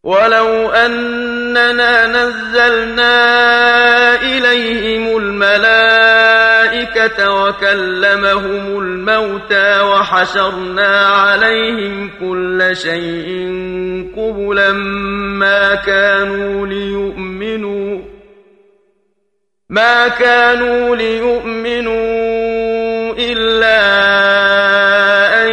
ولو أننا نزلنا إليهم الملائكة وكلمهم الموتى وحشرنا عليهم كل شيء قبلا ما كانوا ليؤمنوا ما كانوا ليؤمنوا إلا أن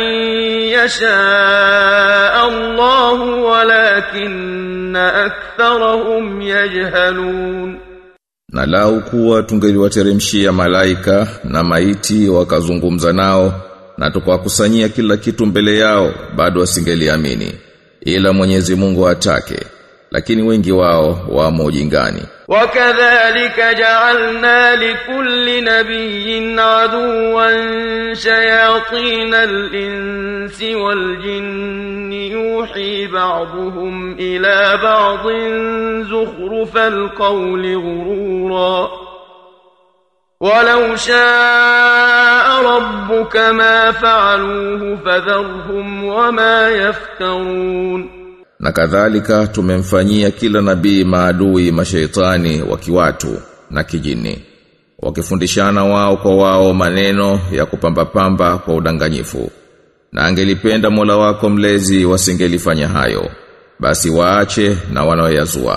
يشاء الله ولكن أكثرهم يجهلون Na lau kuwa tungeliwateremshia malaika na maiti wakazungumza nao na tukawakusanyia kila kitu mbele yao bado wasingeliamini ila Mwenyezi Mungu atake lakini wengi wao wamo ujingani وكذلك جعلنا لكل نبي عدوا شياطين الإنس والجن يوحي بعضهم إلى بعض زخرف القول غرورا ولو شاء ربك ما فعلوه فذرهم وما يفترون Na kadhalika tumemfanyia kila nabii maadui mashaitani wa kiwatu na kijini wakifundishana wao kwa wao maneno ya kupamba-pamba kwa udanganyifu na angelipenda Mola wako mlezi wasingelifanya hayo basi waache na wanaoyazua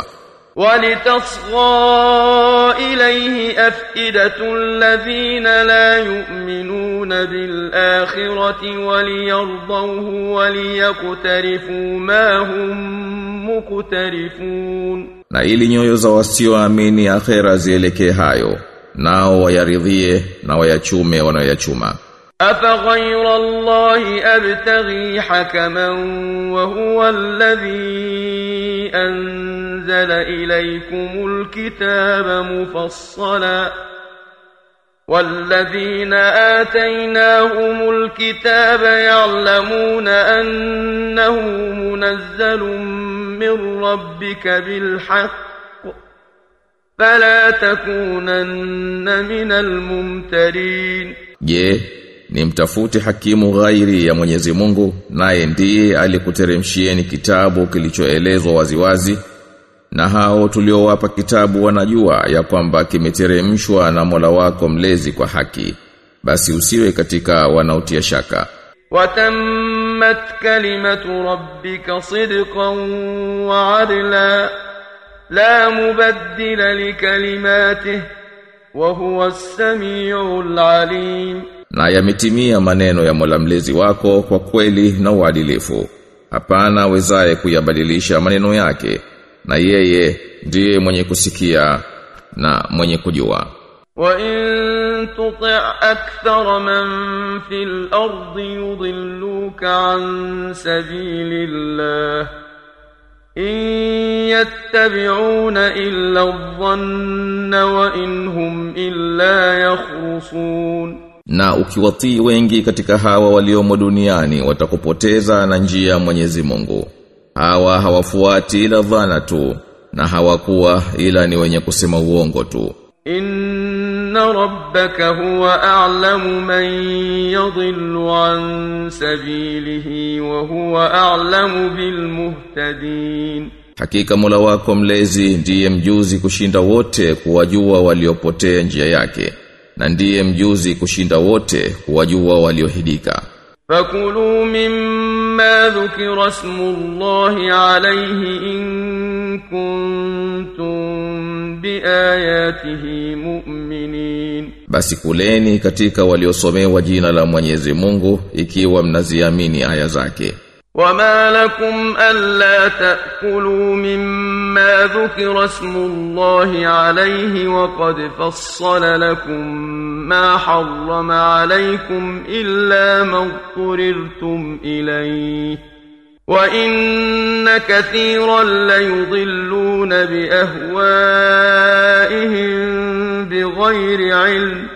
ولتصغى إليه أفئدة الذين لا يؤمنون بالآخرة وليرضوه وليقترفوا ما هم مقترفون na ili nyoyo za wasioamini akhera zielekee hayo nao wayaridhie na wayachume wanayoyachuma أفغير الله أبتغي حكما وهو الذي أنزل إليكم الكتاب مفصلا والذين آتيناهم الكتاب يعلمون أنه منزل من ربك بالحق فلا تكونن من الممترين Je, ni mtafute hakimu ghairi ya Mwenyezi Mungu naye ndiye alikuteremshieni kitabu kilichoelezwa waziwazi na hao tuliowapa kitabu wanajua ya kwamba kimeteremshwa na Mola wako mlezi kwa haki basi usiwe katika wanaotia shaka وتمت كلمة ربك صدقا وعدلا لا مبدل لكلماته وهو السميع العليم na yametimia maneno ya Mola mlezi wako kwa kweli na uadilifu hapana awezaye kuyabadilisha maneno yake na yeye ndiye mwenye kusikia na mwenye kujua وإن تطع أكثر من في الأرض يضلوك عن سبيل الله إن يتبعون إلا الظن وإن هم إلا يخرصون na ukiwatii wengi katika hawa waliomo duniani watakupoteza na njia ya Mwenyezi Mungu hawa hawafuati ila dhana tu na hawakuwa ila ni wenye kusema uongo tu إن ربك هو أعلم من يضل عن سبيله وهو أعلم بالمهتدين Hakika Mola wako mlezi ndiye mjuzi kushinda wote kuwajua waliopotea njia yake na ndiye mjuzi kushinda wote kuwajua waliohidika. فكلوا مما ذكر اسم الله عليه إن كنتم بآياته مؤمنين Basi kuleni katika waliosomewa jina la Mwenyezi Mungu ikiwa mnaziamini aya zake. وما لكم ألا تأكلوا مما ذكر اسم الله عليه وقد فصل لكم ما حرم عليكم إلا ما اضطررتم إليه وإن كثيرا ليضلون بأهوائهم بغير علم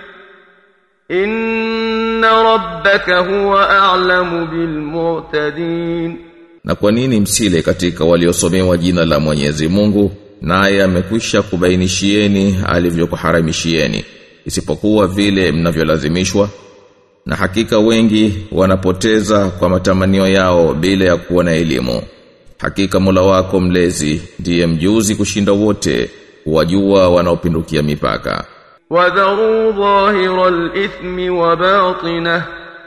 إن ربك هو أعلم بالمعتدين Na kwa nini msile katika waliosomewa jina la Mwenyezi Mungu naye amekwisha kubainishieni alivyokuharamishieni isipokuwa vile mnavyolazimishwa na hakika wengi wanapoteza kwa matamanio yao bila ya kuwa na elimu Hakika Mola wako mlezi ndiye mjuzi kushinda wote, wajua wanaopindukia mipaka. وذروا ظاهر الإثم وباطنه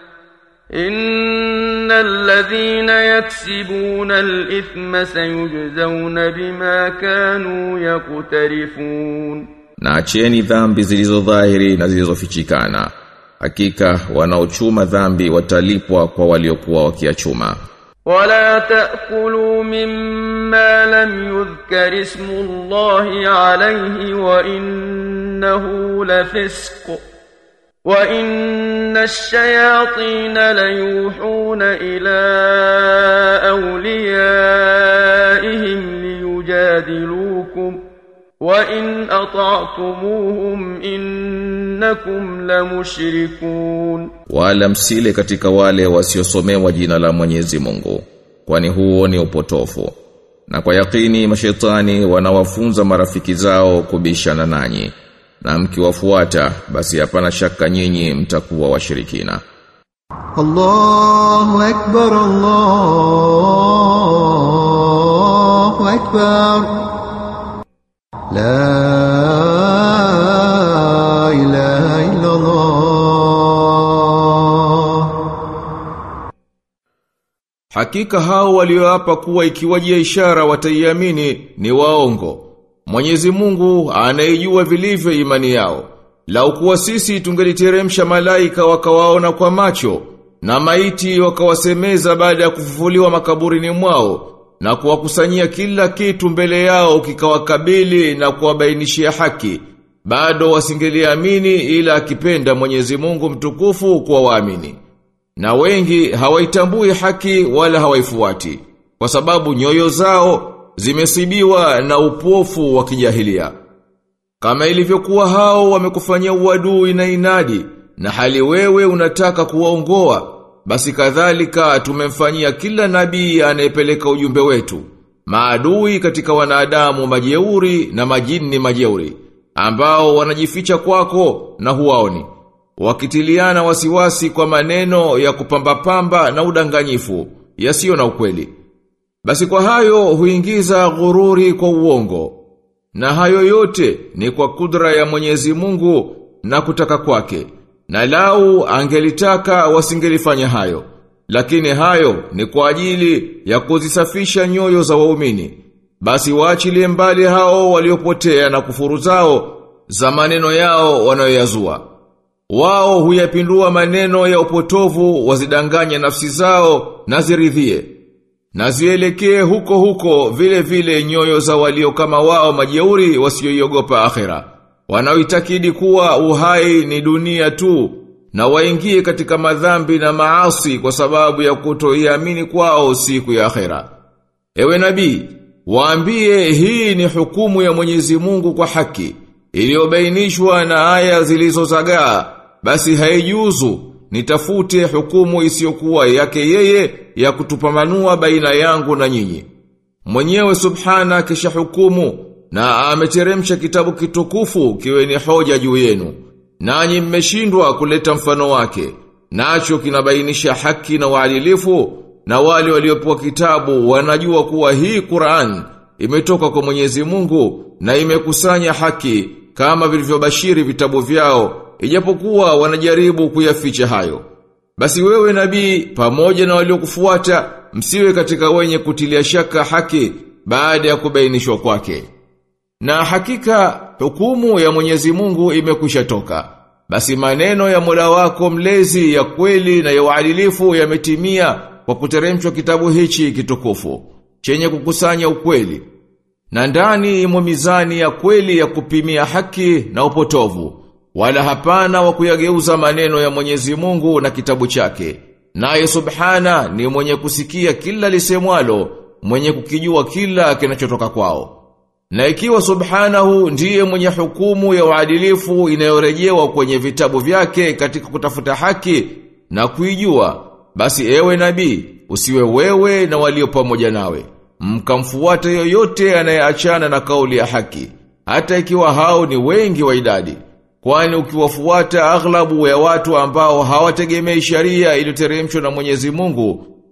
إن الذين يكسبون الإثم سيجزون بما كانوا يقترفون Na acheni dhambi zilizo dhahiri na zilizofichikana. Hakika wanaochuma dhambi watalipwa kwa waliokuwa wakiachuma. ولا تأكلوا مما لم يذكر اسم الله عليه وإنه لفسق وإن الشياطين ليوحون إلى أوليائهم ليجادلوكم وإن أطعتموهم إنكم لمشركون Wala msile katika wale wasiosomewa jina la Mwenyezi Mungu, kwani huo ni upotofu. Na kwa yakini mashetani wanawafunza marafiki zao kubishana nanyi. Na mkiwafuata basi hapana shaka nyinyi mtakuwa washirikina. الله أكبر الله أكبر لا إله إلا الله Hakika hao walioapa kuwa ikiwajia ishara wataiamini ni waongo. Mwenyezi Mungu anayejua vilivyo imani yao. Lau kuwa sisi tungeliteremsha malaika wakawaona kwa macho na maiti wakawasemeza baada ya kufufuliwa makaburini mwao na kuwakusanyia kila kitu mbele yao kikawakabili na kuwabainishia haki bado wasingeliamini ila akipenda Mwenyezi Mungu mtukufu kwa waamini. Na wengi hawaitambui haki wala hawaifuati kwa sababu nyoyo zao zimesibiwa na upofu wa kijahilia. Kama ilivyokuwa hao wamekufanyia uadui na inadi na hali wewe unataka kuwaongoa basi kadhalika tumemfanyia kila nabii anayepeleka ujumbe wetu maadui katika wanadamu majeuri na majini majeuri ambao wanajificha kwako na huwaoni wakitiliana wasiwasi kwa maneno ya kupamba-pamba na udanganyifu yasiyo na ukweli basi kwa hayo huingiza ghururi kwa uongo na hayo yote ni kwa kudra ya Mwenyezi Mungu na kutaka kwake. Na lau angelitaka wasingelifanya hayo. Lakini hayo ni kwa ajili ya kuzisafisha nyoyo za waumini. Basi waachilie mbali hao waliopotea na kufuru zao za maneno yao wanayoyazua. Wao huyapindua maneno ya upotovu wazidanganya nafsi zao na ziridhie. Na zielekee huko huko vile vile nyoyo za walio kama wao majeuri wasioiogopa akhera. Wanaoitakidi kuwa uhai ni dunia tu na waingie katika madhambi na maasi kwa sababu ya kutoiamini kwao siku ya akhera. Ewe nabii, waambie hii ni hukumu ya Mwenyezi Mungu kwa haki, iliyobainishwa na aya zilizozagaa, basi haijuzu nitafute hukumu isiyokuwa yake yeye ya kutupambanua baina yangu na nyinyi. Mwenyewe subhana kisha hukumu na ameteremsha kitabu kitukufu kiwe ni hoja juu yenu. Nanyi mmeshindwa kuleta mfano wake. Nacho kinabainisha haki na uadilifu na wale waliopewa kitabu wanajua kuwa hii Qur'an imetoka kwa Mwenyezi Mungu na imekusanya haki kama vilivyobashiri vitabu vyao ijapokuwa wanajaribu kuyaficha hayo. Basi wewe nabii pamoja na waliokufuata msiwe katika wenye kutilia shaka haki baada ya kubainishwa kwake. Na hakika hukumu ya Mwenyezi Mungu imekwisha toka. Basi maneno ya Mola wako mlezi ya kweli na ya uadilifu yametimia kwa kuteremshwa kitabu hichi kitukufu chenye kukusanya ukweli. Na ndani imo mizani ya kweli ya kupimia haki na upotovu wala hapana wa kuyageuza maneno ya Mwenyezi Mungu na kitabu chake. Naye subhana ni mwenye kusikia kila lisemwalo, mwenye kukijua kila kinachotoka kwao. Na ikiwa subhanahu ndiye mwenye hukumu ya uadilifu inayorejewa kwenye vitabu vyake katika kutafuta haki na kuijua, basi ewe nabii, usiwe wewe na walio pamoja nawe. Mkamfuata yoyote anayeachana na kauli ya haki, hata ikiwa hao ni wengi wa idadi. Kwani ukiwafuata aghlabu ya watu ambao hawategemei sharia iliyoteremshwa na Mwenyezi Mungu,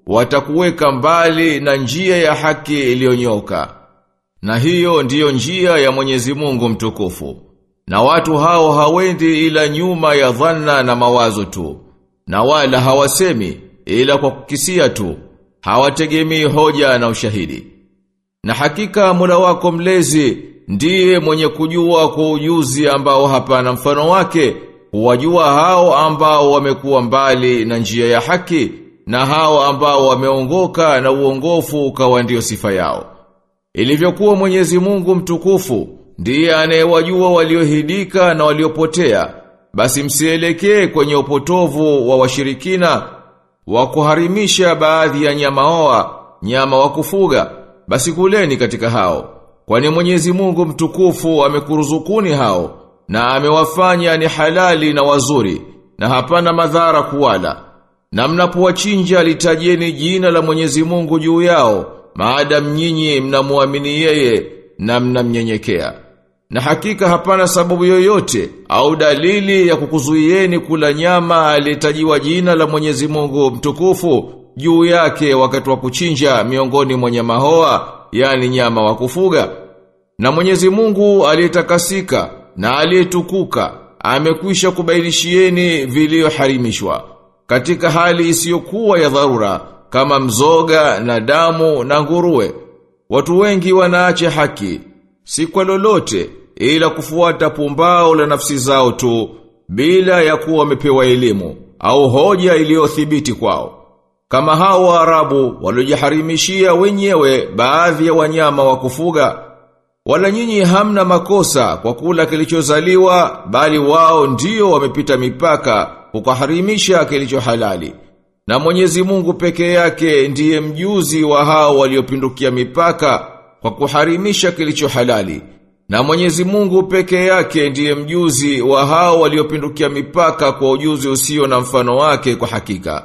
watakuweka mbali na njia ya haki iliyonyoka. Na hiyo ndiyo njia ya Mwenyezi Mungu mtukufu. Na watu hao hawendi ila nyuma ya dhanna na mawazo tu. Na wala hawasemi ila kwa kukisia tu. Hawategemei hoja na ushahidi. Na hakika Mola wako mlezi ndiye mwenye kujua kwa ujuzi ambao hapana mfano wake, huwajua hao ambao wamekuwa mbali na njia ya haki na hao ambao wameongoka na uongofu ukawa ndio sifa yao. Ilivyokuwa Mwenyezi Mungu mtukufu ndiye anayewajua waliohidika na waliopotea, basi msielekee kwenye upotovu wa washirikina wa kuharimisha baadhi ya nyama oa, nyama wa kufuga, basi kuleni katika hao. Kwani Mwenyezi Mungu mtukufu amekuruzukuni hao na amewafanya ni halali na wazuri na hapana madhara kuwala. Na mnapowachinja litajeni jina la Mwenyezi Mungu juu yao, maadam nyinyi mnamuamini yeye na mnamnyenyekea. Na hakika hapana sababu yoyote au dalili ya kukuzuieni kula nyama aliyetajiwa jina la Mwenyezi Mungu mtukufu juu yake wakati wa kuchinja miongoni mwa nyama hoa, yani nyama wa kufuga. Na Mwenyezi Mungu aliyetakasika na aliyetukuka amekwisha kubainishieni vilivyoharimishwa katika hali isiyokuwa ya dharura kama mzoga na damu na nguruwe. Watu wengi wanaacha haki si kwa lolote ila kufuata pumbao la nafsi zao tu bila ya kuwa wamepewa elimu au hoja iliyothibiti kwao. Kama hao Waarabu waliojiharimishia wenyewe baadhi ya wanyama wa kufuga wala nyinyi hamna makosa kwa kula kilichozaliwa bali wao ndio wamepita mipaka kukaharimisha kilicho halali. Na Mwenyezi Mungu peke yake ndiye mjuzi wa hao waliopindukia mipaka kwa kuharimisha kilicho halali. Na Mwenyezi Mungu peke yake ndiye mjuzi wa hao waliopindukia mipaka kwa ujuzi usio na mfano wake kwa hakika.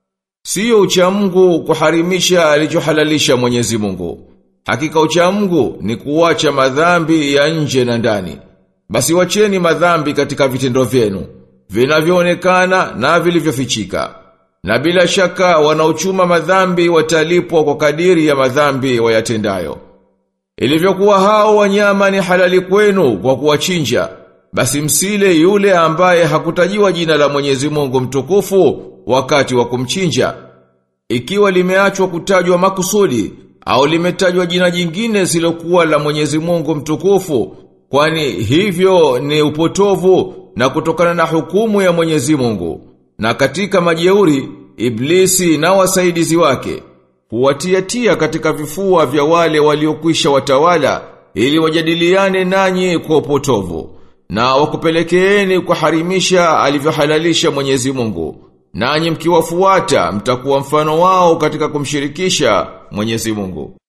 Sio uchamungu kuharimisha alichohalalisha Mwenyezi Mungu. Hakika uchamungu ni kuwacha madhambi ya nje na ndani. Basi wacheni madhambi katika vitendo vyenu, vinavyoonekana na vilivyofichika. Na bila shaka wanaochuma madhambi watalipwa kwa kadiri ya madhambi wayatendayo. Ilivyokuwa hao wanyama ni halali kwenu kwa kuwachinja, basi msile yule ambaye hakutajiwa jina la Mwenyezi Mungu mtukufu wakati wa kumchinja. Ikiwa limeachwa kutajwa makusudi au limetajwa jina jingine silokuwa la Mwenyezi Mungu mtukufu, kwani hivyo ni upotovu na kutokana na hukumu ya Mwenyezi Mungu. Na katika majeuri, Iblisi na wasaidizi wake, huwatiatia katika vifua vya wale waliokwisha watawala, ili wajadiliane nanyi kwa upotovu, na wakupelekeeni kuharimisha alivyohalalisha Mwenyezi Mungu. Nanyi mkiwafuata mtakuwa mfano wao katika kumshirikisha Mwenyezi Mungu.